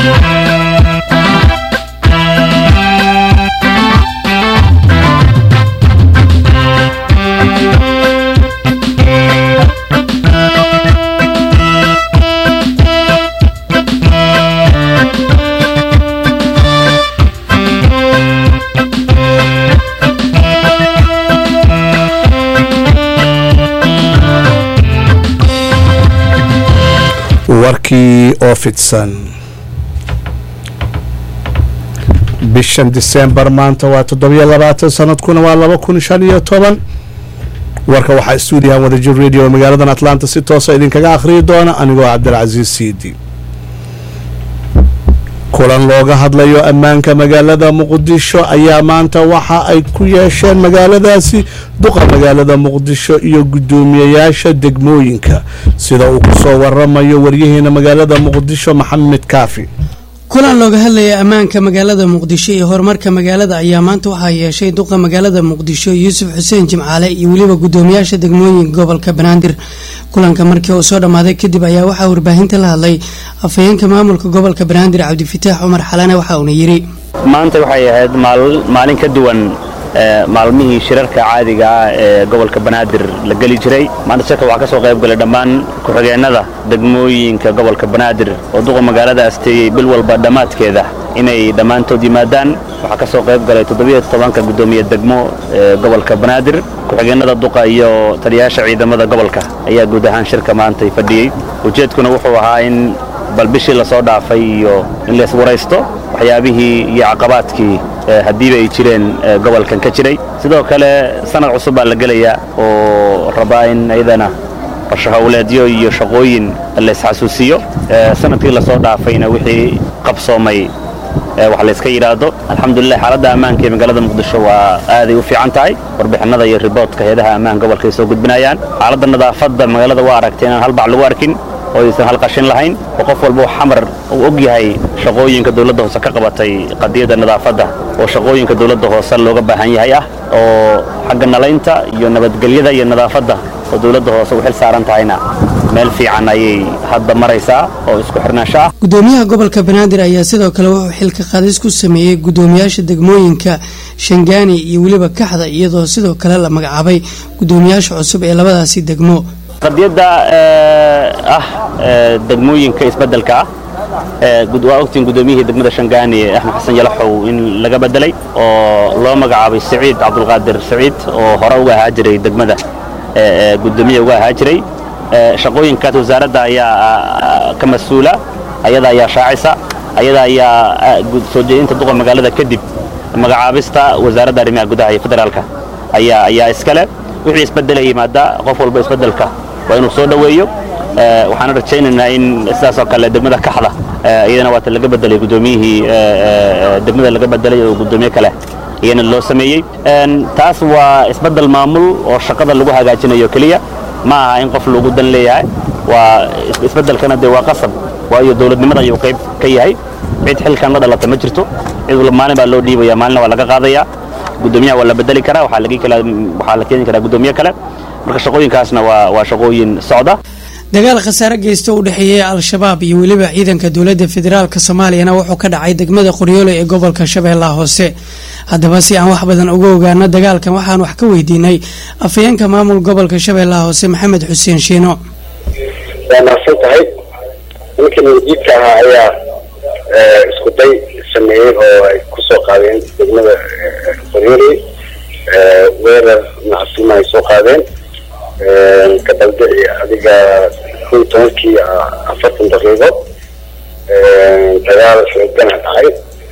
warkii oo fidsan bishan disembar maanta waa toddobiyo labaatan sanadkuna waa laba kun shan iyo toban warka waxaa stuudiyahan wadajir radio magaaladan atlanta si toosa idinkaga akhriyi doona anigoo cabdilcasiis siidi kulan looga hadlayo ammaanka magaalada muqdisho ayaa maanta waxa ay ku yeesheen magaaladaasi duqa magaalada muqdisho iyo guddoomiyeyaasha degmooyinka sida uu kusoo waramayo waryaheena magaalada muqdisho maxamed kaafi kulan looga hadlaya ammaanka magaalada muqdisho iyo horumarka magaalada ayaa maanta waxaa yeeshay duqa magaalada muqdisho yuusuf xuseen jimcaale iyo weliba guddoomiyaasha degmooyinka gobolka banaadir kulanka markii uu soo dhammaaday kadib ayaa waxaa warbaahinta la hadlay afhayeenka maamulka gobolka banaadir cabdifitaax cumar xalane waxa uuna yidhi maanta waxay ahayd maalin ka duwan maalmihii shirarka caadiga ah ee gobolka banaadir la geli jiray maanta shirka waxaa ka soo qayb galay dhammaan ku-xigeenada degmooyinka gobolka banaadir oo duqa magaalada asteeyey bil walba dhammaadkeeda inay dhammaantood yimaadaan waxaa ka soo qayb galay toddobiyo tobanka guddoomiye degmo ee gobolka banaadir ku-xigeenada duqa iyo taliyayaasha ciidamada gobolka ayaa guud ahaan shirka maantay fadhiyey ujeedkuna wuxuu ahaa in bal bishii la soo dhaafay iyo in lays waraysto waxyaabihii iyo caqabaadkii haddiiba ay jireen gobolkan ka jiray sidoo kale sanad cusub baa la gelayaa oo rabaa in ayadana qorsho howleedyo iyo shaqooyin laysxasuusiyo sanadkii lasoo dhaafayna wixii qabsoomay wax layska yidhaahdo alxamdulilah xaaladda ammaanka ee magaalada muqdisho waa aaday u fiican tahay warbixinada iyo riboodka hay-adaha ammaanka gobolka ay soo gudbinayaan xaaladda nadaafadda magaalada waa aragtay inaan hal bac lagu arkin oo aysan halqashin lahayn oo qof walba xamar uu og yahay shaqooyinka dawladda hoose ka qabatay qadiyadda nadaafadda oo shaqooyinka dawladda hoose looga baahan yahay ah oo xagga nalaynta iyo nabadgelyada iyo nadaafadda oo dawladda hoose u xil saaran tahayna meel fiican ayay hadda maraysaa oo isku xirnaansho ah gudoomiyaha gobolka banaadir ayaa sidoo kale wuxuu xilka qaadis ku sameeyey gudoomiyaasha degmooyinka shangaani iyo weliba kaxda iyadoo sidoo kale la magacaabay gudoomiyaasha cusub ee labadaasi degmo qadiyadda ah degmooyinka isbeddelka ah waa ogtiin gudoomiyihii degmada shangaani axmed xasan yalaxow in laga bedelay oo loo magacaabay saciid cabdulqaadir saciid oo hore uga ahaa jiray degmada gudoomiya uga ahaa jiray shaqooyinkaas wasaaradda ayaa ka mas-uula ayada ayaa shaacisa ayada ayaa soo jeedinta duqa magaalada kadib magacaabista wasaaradda arrimaha gudaha iyo federaalka ayaa ayaa iskale wixii isbeddelay yimaada qof walba isbeddelka waa inuu soo dhoweeyo waxaana rajaynaynaa in sidaasoo kale degmada kaxda iyadana waata laga bedelay gudoomiyihii degmada laga bedelay oo gudoomiye kale iyana loo sameeyey taas waa isbeddel maamul oo shaqada lagu hagaajinayo keliya ma aha in qof lagu dan leeyahay waa isbeddelkana dee waa qasab waayo dowladnimada ayuu qayb ka yahay cid xilkan la dhalata ma jirto cid maalin baa loo dhiibaya maalina waa laga qaadaya gudoomiyaha waa la bedeli karaa waxaa la keeni karaa gudoomiye kale marka shaqooyinkaasna waa shaqooyin socda dagaal khasaare geysta u dhexeeyay al-shabaab iyo weliba ciidanka dowladda federaalk soomaaliyana wuxuu ka dhacay degmada qoryoole ee gobolka shabeellaha hoose haddaba si aan wax badan uga ogaano dagaalkan waxaan wax ka weydiinay afhayeenka maamul gobolka shabeellaha hoose maxamed xuseen shiino waa mahadsan tahay ninkii madiidka ahaa ayaa isku day sameeyey oo ay kusoo qaadeen degmada qoryoole weerar nacasima ay soo qaadeen kadaldici adiga kun tobankii afartan daqiiqo dagaal xoogana dhacay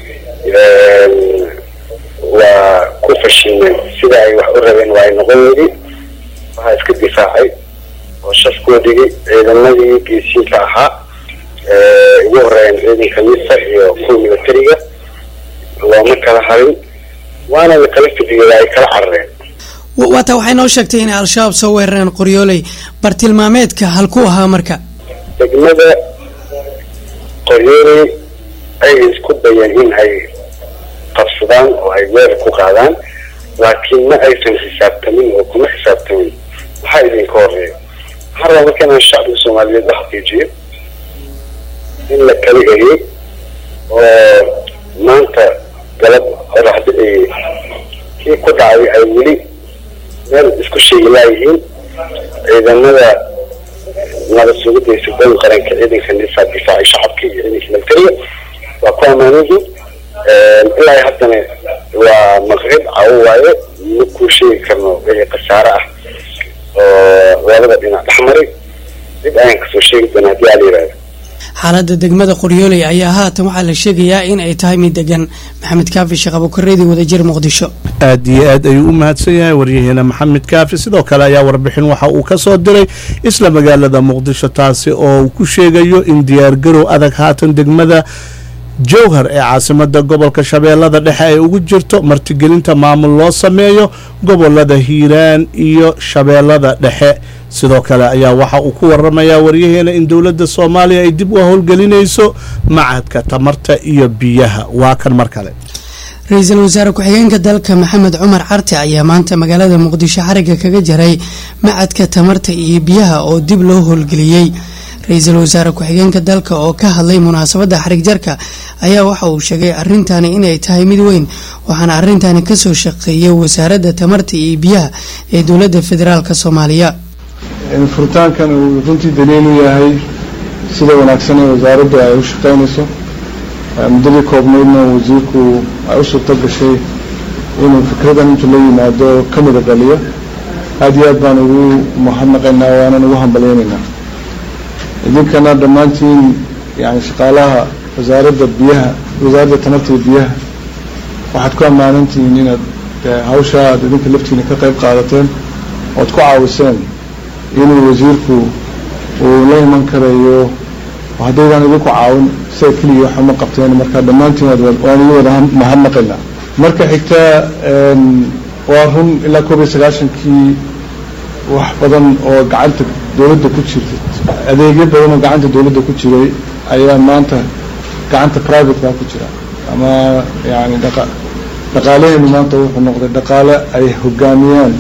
waa ku fashilmeen sida ay wax u rabeen waa ay noqon weydi waxaa iska difaacay oo shafkoodigi ciidamadii geesiinka ahaa ugu horeeyeen ciidanka misa iyo kuwa militariga looma kala harin waana la kala fidiyooda ay kala carareen waata waxay noo sheegtay inay al-shabaab soo weerareen qoryooley bartilmaameedka halkuu ahaa marka degmada qoryooley ay isku dayeen in ay qabsadaan oo ay weerar ku qaadaan laakiin ma aysan xisaabtamin oo kuma xisaabtamin maxaa idinka horeeya waxaa rabaa marka inaan shacbiga soomaaliyeed la xaqiijiyo in la kala eriyey oo maanta galab qoraxda ay kii ku dhacday ay weli meel isku sheegi laayihiin ciidamada nabad sugidda iyo sugooyin qaranka ciidanka nisaa difaacay shacabka iyo ciidanka nabadgelya waa ku ammaanihii ilaa haddana waa maqrib cawo waaye ma kuu sheegi karno wixii khasaare ah oo labada dhinac dhexmaray dib ayaan kasoo sheegi doona haddii aa la yihahdo xaaladda degmada qoryooley ayaa haatan waxaa la sheegayaa in ay tahay mid degan maxamed kaafi sheekh abukareedi wadajir muqdisho aad iyo aad ayuu u mahadsan yahay waryaheena maxamed kaafi sidoo kale ayaa warbixin waxa uu ka soo diray isla magaalada muqdisho taasi oo uu ku sheegayo in diyaargarow adag haatan degmada jowhar ee caasimada gobolka shabeellada dhexe ay ugu jirto martigelinta maamul loo sameeyo gobolada hiiraan iyo shabeellada dhexe sidoo kale ayaa waxa uu ku waramayaa waryaheena in dowladda soomaaliya ay dib u howlgelinayso macadka tamarta iyo biyaha waa kan mar kale ra-iisul wasaare ku-xigeenka dalka maxamed cumar carte ayaa maanta magaalada muqdisho xariga kaga jaray macadka tamarta iyo biyaha oo dib loo howlgeliyey ra-iisul wasaare ku-xigeenka dalka oo ka hadlay munaasabadda xarig jarka ayaa waxa uu sheegay arintani inay tahay mid weyn waxaana arintani kasoo shaqeeyay wasaaradda tamarta iyo biyaha ee dowladda federaalk soomaaliya furitaankan uu runtii daliil u yahay sida wanaagsan ee wasaaraddu ay u shaqeynayso muddadii koobnaydna wasiirku ay u suurto gashay inuu fikradan intuu la yimaado ka mida dhaliyo aada iyo aad baan ugu mahadnaqaynaa waanan ugu hambalyeynaynaa idinkana dhammaantiin yani shaqaalaha wasaaradda biyaha wasaaradda tamarta iyo biyaha waxaad ku ammaanantihiin inaad hawsha aad idinka laftiina ka qayb qaadateen ood ku caawiseen inuu wasiirku uu la iman karayo haddaydaan idinku caawin sida keligii waxa ma qabteen marka dhammaantiin waan igu wada mahadnaqaynaa marka xigta waa run ilaa koob iyo sagaashankii wax badan oo gacanta dowladda ku jirta adeegyo badan oo gacanta dowladda ku jiray ayaa maanta gacanta privateka ku jira ama yani dhaqa dhaqaalaheenu maanta wuxuu noqday dhaqaale ay hogaamiyaan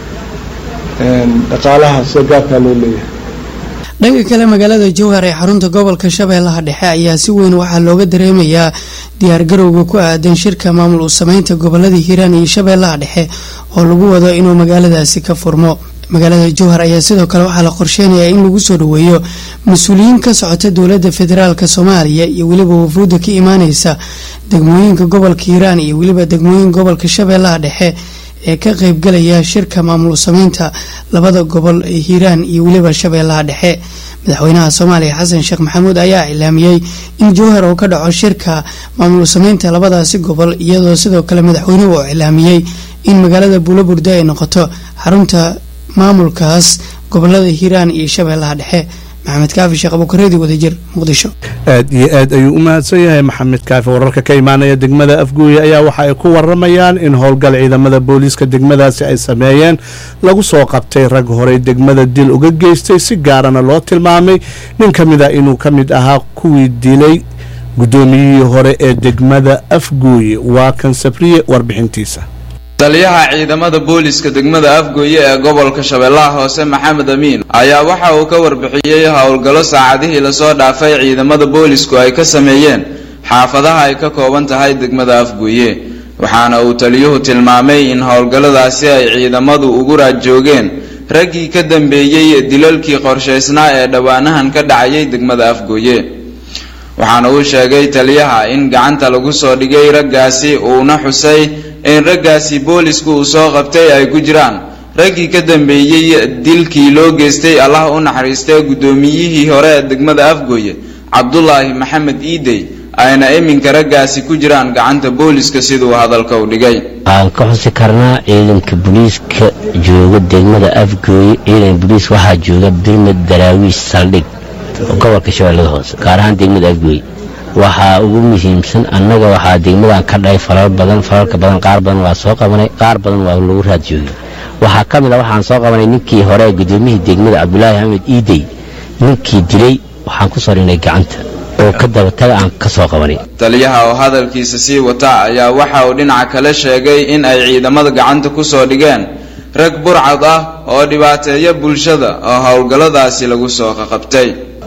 dhaqaalaha sida gaarkaa loo leeyahay dhanka kale magaalada jowhar ee xarunta gobolka shabeellaha dhexe ayaa si weyn waxaa looga dareemayaa diyaargarowga ku aadan shirka maamul u sameynta gobolada hiiraan iyo shabeellaha dhexe oo lagu wado inuu magaaladaasi ka furmo magaalada jowhar ayaa sidoo kale waxaa la qorsheynayaa in lagu soo dhaweeyo mas-uuliyiin ka socota dowladda federaalk soomaaliya iyo weliba wafuudda ka imaaneysa degmooyinka gobolka hiiraan iyo weliba degmooyinka gobolka shabeellaha dhexe ee ka qeybgalaya shirka maamul sameynta labada gobol ee hiiraan iyo weliba shabeellaha dhexe madaxweynaha soomaaliya xasan sheekh maxamuud ayaa ilaamiyey in jowhar uu ka dhaco shirka maamul sameynta labadaasi gobol iyadoo sidoo kale madaxweynuhu uu ilaamiyey in magaalada buulaburda ay noqoto xarunta maamulkaas gobolada hiiraan iyo shabeellaha dhexe maxamed kaafi sheekh abukareedi wadajir muqdisho aad iyo aad ayuu u mahadsan yahay maxamed kaafi wararka ka imaanaya degmada afguuye ayaa waxa ay ku waramayaan in howlgal ciidamada booliiska degmadaasi ay sameeyeen lagu soo qabtay rag horey degmada dil uga geystay si gaarana loo tilmaamay nin ka mid ah inuu ka mid ahaa kuwii dilay guddoomiyihii hore ee degmada afguuye waa kan sabriye warbixintiisa taliyaha ciidamada booliska degmada afgooye ee gobolka shabeellaha hoose maxamed amiin ayaa waxa uu ka warbixiyey howlgallo saacadihii lasoo dhaafay ciidamada boolisku ay ka sameeyeen xaafadaha ay ka kooban tahay degmada afgooye waxaana uu taliyuhu tilmaamay in howlgalladaasi ay ciidamadu ugu raadjoogeen raggii ka dambeeyey dilalkii qorshaysnaa ee dhowaanahan ka dhacayay degmada afgooye waxaana uu sheegay taliyaha in gacanta lagu soo dhigay raggaasi uuna xusay in raggaasi boolisku uu soo qabtay ay ku jiraan raggii ka dambeeyey dilkii loo geystay allah u naxariistay guddoomiyihii hore ee degmada afgooye cabdulaahi maxamed iidey ayna iminka raggaasi ku jiraan gacanta booliska siduu hadalka u dhigay waxaan ka xusi karnaa ciidanka booliiska jooga degmada afgooye ciidan booliis waxaa jooga birmid daraawiish saldhig gobolka shabeellada hoose gaar ahaan degmada afgooye waxaa ugu muhiimsan annaga waxaa degmadan ka dhahay falal badan falalka badan qaar badan waa soo qabanay qaar badan waa lagu raad joogay waxaa ka mid a waxaan soo qabanay ninkii hore gudoomiyihii degmada cabdulaahi axmed iidey ninkii dilay waxaan ku soo dhignay gacanta oo ka dabataga aan ka soo qabanay taliyaha oo hadalkiisa sii wata ayaa waxa uu dhinaca kale sheegay in ay ciidamada gacanta ku soo dhigeen rag burcad ah oo dhibaateeya bulshada oo howlgalladaasi lagu soo qaqabtay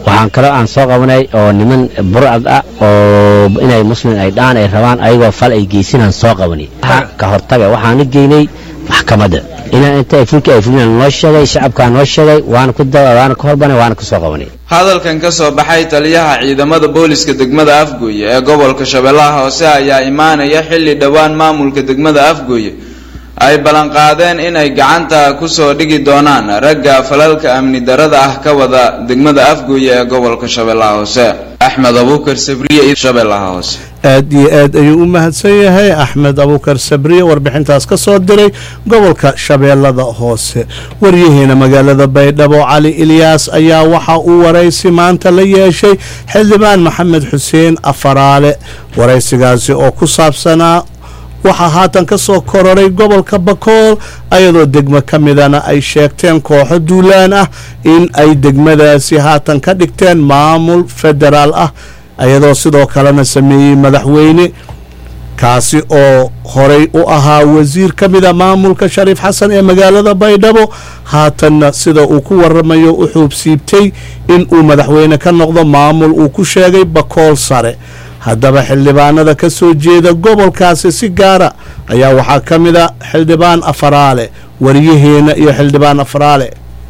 waxaan kaloo aan soo qabanay oo niman burcad ah oo inay muslim ay dhaan ay rabaan ayagoo fal ay geysinaan soo qabanay ka hortaga waxaana geynay maxkamadda inaan inta ay fulki ay fulinaan noo sheegay shacabkaa noo sheegay waana ku waana ka horbanay waana kusoo qabanay hadalkan ka soo baxay taliyaha ciidamada booliska degmada afgooye ee gobolka shabeellaha hoose ayaa imaanaya xilli dhowaan maamulka degmada afgooye ay ballanqaadeen inay gacanta kusoo dhigi doonaan ragga falalka amni darada ah ka wada degmada afgooye ee gobolka shabeellaha hoose axmed abuukar sabriye shabeellaha hoose aad iyo aad ayuu u mahadsan yahay axmed abuukar sabriye warbixintaas ka soo diray gobolka shabeellada hoose waryaheena magaalada baydhabo cali ilyaas ayaa waxa uu waraysi maanta la yeeshay xildhibaan maxamed xuseen afaraale waraysigaasi oo ku saabsanaa waxaa haatan ka soo kororay gobolka bakool ayadoo degmo ka midana ay sheegteen kooxo duulaan ah in ay degmadaasi haatan ka dhigteen maamul federaal ah ayadoo sidoo kalena sameeyey madaxweyne kaasi oo horey u ahaa wasiir ka mida maamulka shariif xasan ee magaalada baydhabo haatanna sida uu ku waramayo u xuubsiibtay in uu madaxweyne ka noqdo maamul uu ku sheegay bakool sare haddaba xildhibaanada ka soo jeeda gobolkaasi si gaara ayaa waxaa ka mid a xildhibaan afaraale wariyaheena iyo xildhibaan afaraale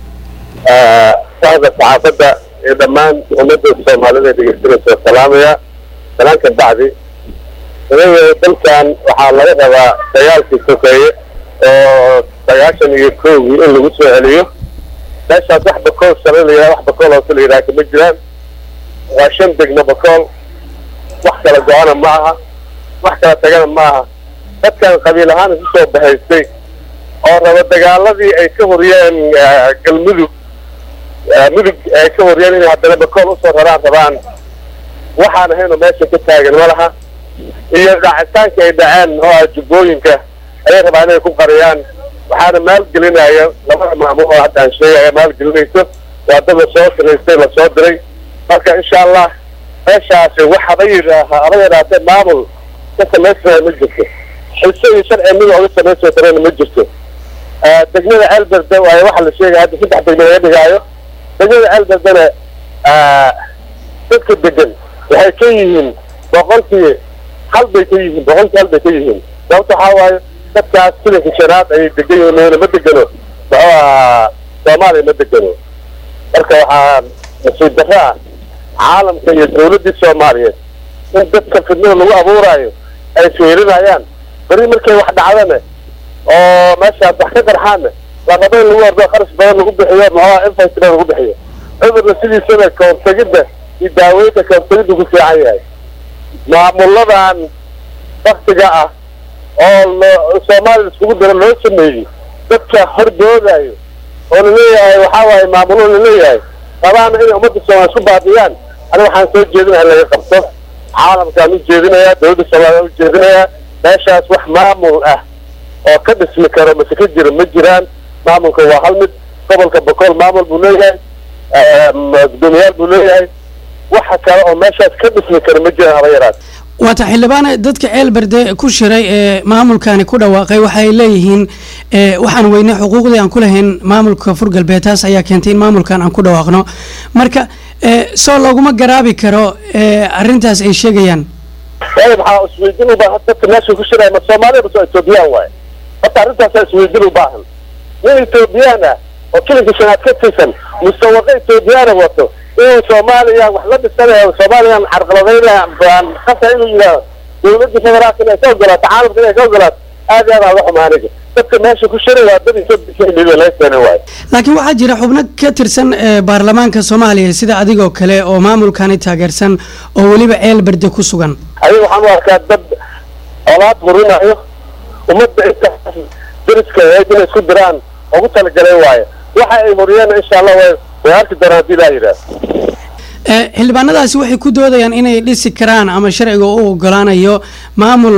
sahda saxaafadda ee dhammaan ummadda soomaalida dhegeysanaysa salaamaya salaanka bacdi anaga dalkan waxaa laga rabaa dagaalkii sokeeye oo sagaashan iyo kowgii in lagu soo celiyo meeshaas wax bakool sare la yidhaha wax bakool hoose la yidhaha kama jiraan waa shan degmo bakool wax kala go-ana ma aha wax kala tagana ma aha dadkan qabiil ahaan isu soo bahaystay oo raba dagaaladii ay ka horiyeen galmudug mudug ay ka horiyeen inay haddana bakool usoo raraan rabaan waxaan ahayno meesha ka taagan ma laha iyo dhacitaanka ay dhaceen oo ah jubbooyinka ayay rabaa inay ku qariyaan waxaana maalgelinaya labada maamul oo hadda aan sheegaya maalgelinayso waa dad lasoo siraystay lasoo diray marka insha allah meeshaasi waxaba yidhaaha aba yidhaatee maamul ka samaysanayo ma jirto xiso iyo sharci mida oga samaysoo karana ma jirto degmada ceelberde waayo waxaa la sheegaya hadda saddex degme laga dhigaayo degmada ceelberdena dadka degan waxay ka yihiin boqolkii hal bay ka yihiin boqolkii hal bay ka yihiin sababta waxaa waaye dadkaas silinka shanaad ayay degan yihiin meena ma degano muxuu ahaa soomaaliya ma degano marka waxaa nasiib darro ah caalamka iyo dawladdii soomaaliyeed in dadka fidnada lagu abuuraayo ay fiirinayaan beri markay wax dhacdane oo meeshaas wax ka qarxaane la rabo in lagu ordo kharash badan lagu bixiyo muxuuha infantry lagu bixiyo cudurna sidiisana kahortegidda iyo daaweynta kahortegidda ku fiican yahay maamuladan waktiga ah oo lo soomaaliya iskugu diro loo sameeyey dadka hordoodayo oo laleeyahay waxaa waaye maamulo laleeyahay rabaana inay ummadda soomaaliya isku baabiyaan aniga waxaan soo jeedinaha in laga qabto caalamkaan u jeedinayaa dawladda soomaaliya u jeedinayaa meeshaas wax maamul ah oo ka dhismi karo mase ka jira ma jiraan maamulka waa hal mid gobolka bokool maamul buu leeyahay gudoomiyaal buu leeyahay waxa kale oo meeshaas ka dhismi kara ma jiraan haba yaraat waata xildhibaane dadka ceelberde ku shiray ee maamulkani ku dhawaaqay waxay leeyihiin waxaan weynay xuquuqdii aan ku lahayn maamulka fur galbeed taas ayaa keentay in maamulkan aan ku dhawaaqno marka soo looguma garaabi karo arrintaas ay sheegayaan waayo maxaa isweydin u baahan dadka meesha ku shiraya ma soomaaliya base etoobiyaan waaye horta arrintaasaa isweydin u baahan nin etoobiyaan ah oo kilinka shanaad ka tirsan musawaqa etoobiyaana wato inuu soomaaliya wax la dhisanayo soomaaliyan carqaladaynaya baan qasa inuu yidhaaho dawladda federaalka inay ka ogolaato caalamka inay ka ogolaato aad iyo aad aan uga xumaa aniga dadka meesha ku shiray waa dad etoobiya laga keenay waayo laakiin waxaa jira xubno ka tirsan baarlamaanka soomaaliya sida adigoo kale oo maamulkani taageersan oo weliba ceel berde ku sugan adiga waxaan u arkaa dad olaad burinayo ummadda intaas dariska ahayd inay isku diraan ugu talagalay waayo waxa ay horiyeen insha allah way way arki doonaan haddii laa yidhaah xildhibaanadaasi waxay ku doodayaan inay dhisi karaan ama sharciga u ogolaanayo maamul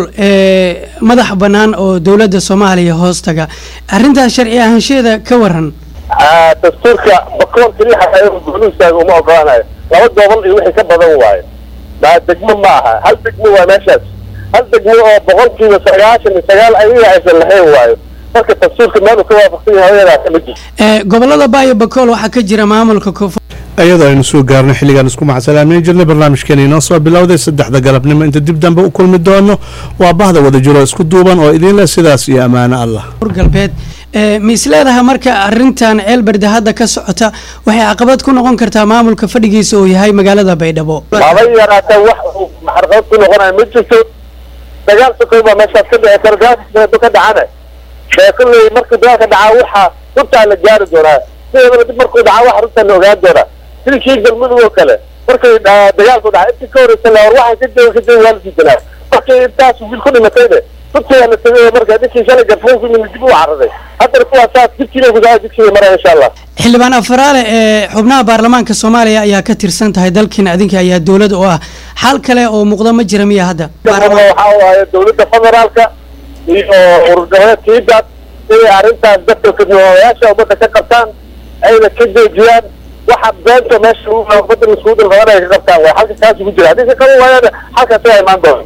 madax bannaan oo dowladda soomaaliya hoos taga arrintaas sharci ahaansheeda ka waran dastuurka bakool keliya xataa goluhistaaga uma ogolaanayo laba gobol iyo wixii ka badan waayo maa degmo ma aha hal degmo waa meeshaas hal degmo oo boqolkiiba sagaashan iyo sagaal ayaga aysan lahayn waayo marka dastuurka meel uu ka waafaqsan yahay haweenaas ma jirto gobolada baayo bakool waxaa ka jira maamulka koonfur iyadoo aynu soo gaarno xilligaan isku macsalaamayn jirnay barnaamijkeena inoo soo bilowday saddexda galabnimo inta dib dambe u kulmi doono waa bahda wadajiro isku duuban oo idin leh sidaas iyo ammaano allah galbeed ma isleedaha marka arintan ceelberde hadda ka socota waxay caqabad ku noqon kartaa maamulka fadhigiisa uu yahay magaalada baydhabo haba yaraatee wax uu xarqad ku noqonayo ma jirto dagaal sokoy baa meeshaas ka dhici kara dagaalka ka dhacana ee kulley markuu dagaalka dhacaa waxaa runtaa la gaari doonaa sideedaba dib markuu dhacaa waxa runtaa la ogaan doonaa sidii kii galmudug oo kale markay dagaalku dhacay intii ka horeysa la war waxay ka jooga ka jooga waa la diidanaa markii intaas wiil ku dhimatayne runtii waa la tegay marka ninkii shalay garfoon ku yimid dib u cararay haddana kuwaa saas dibkiina gudaha dibkiina maraya insha allah xildhibaan afaraale ee xubnaha baarlamaanka soomaaliya ayaa ka tirsan tahay dalkiina adinka ayaa dowlad oo ah xal kale oo muuqda ma jira miya hadda waxa waaye dowladda federaalka iyo ururgoboleedkiidaad inay arrintaas dadka kadnooyaasha ummadda ka qabtaan ayna ka joojiyaan waxa beenta meesha ummadda mas-uulda labadan ay ka qabtaan waa halka kaas ugu jira haddii ka qaban waayaan halkaas waa imaan doona